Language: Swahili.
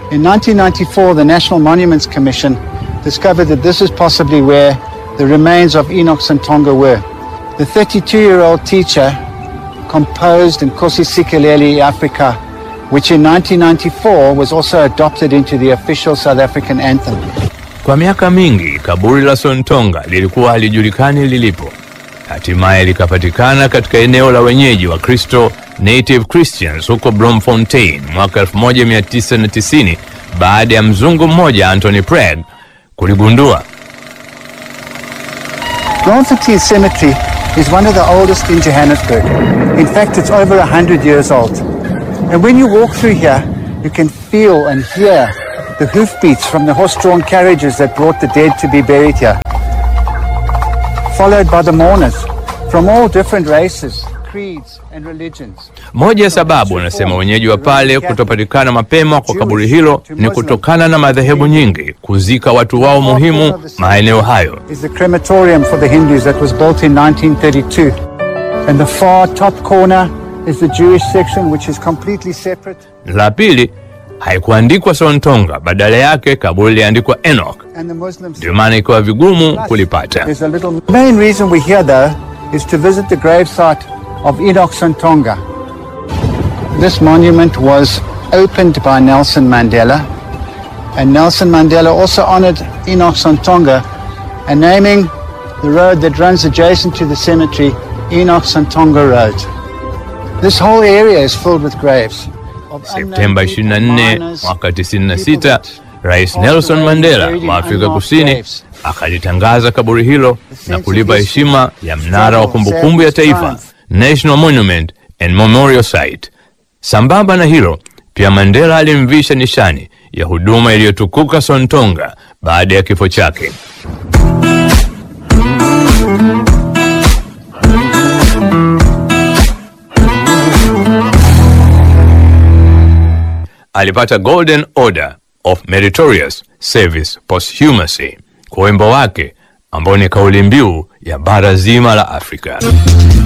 In 1994, the National Monuments Commission discovered that this is possibly where the remains of Enoch Santonga were. The 32-year-old teacher composed Nkosi Sikeleli Africa, which in 1994 was also adopted into the official South African anthem. Kwa miaka mingi kaburi la Sontonga lilikuwa halijulikani lilipo. Hatimaye likapatikana katika eneo la wenyeji wa Kristo Native Christians huko Bloemfontein mwaka 1990 baada ya mzungu mmoja Anthony Prague kuligundua. Bloemfontein Cemetery is one of the oldest in Johannesburg. In fact, it's over 100 years old. And when you walk through here, you can feel and hear the hoofbeats from the horse-drawn carriages that brought the dead to be buried here. Followed by the mourners from all different races, creeds and religions. Moja ya sababu wanasema wenyeji wa pale kutopatikana mapema kwa kaburi hilo ni kutokana na madhehebu nyingi kuzika watu wao muhimu maeneo hayo. is the crematorium for the Hindus that was built in 1932. And the far top corner is the Jewish section, which is completely separate. La pili, haikuandikwa Sontonga, badala yake kaburi liandikwa Enoch, And the Muslims. ndio maana ikawa vigumu kulipata. There's a little. The main reason we're here, though, is to visit the gravesite of Enoch Santonga. This monument was opened by Nelson Mandela, and Nelson Mandela also honored Enoch Santonga, and naming the road that runs adjacent to the cemetery Enoch Santonga Road. This whole area is filled with graves. of Septemba unknown people, 24 miners, mwaka people 96, that Rais passed Nelson away Mandela buried in wa Afrika unmarked Kusini graves. akalitangaza kaburi hilo na kulipa heshima ya mnara wa kumbukumbu ya taifa, National Monument and Memorial Site. Sambamba na hilo, pia Mandela alimvisha nishani ya huduma iliyotukuka Sontonga baada ya kifo chake. alipata Golden Order of Meritorious Service Posthumously kwa wimbo wake ambao ni kauli mbiu ya bara zima la Afrika.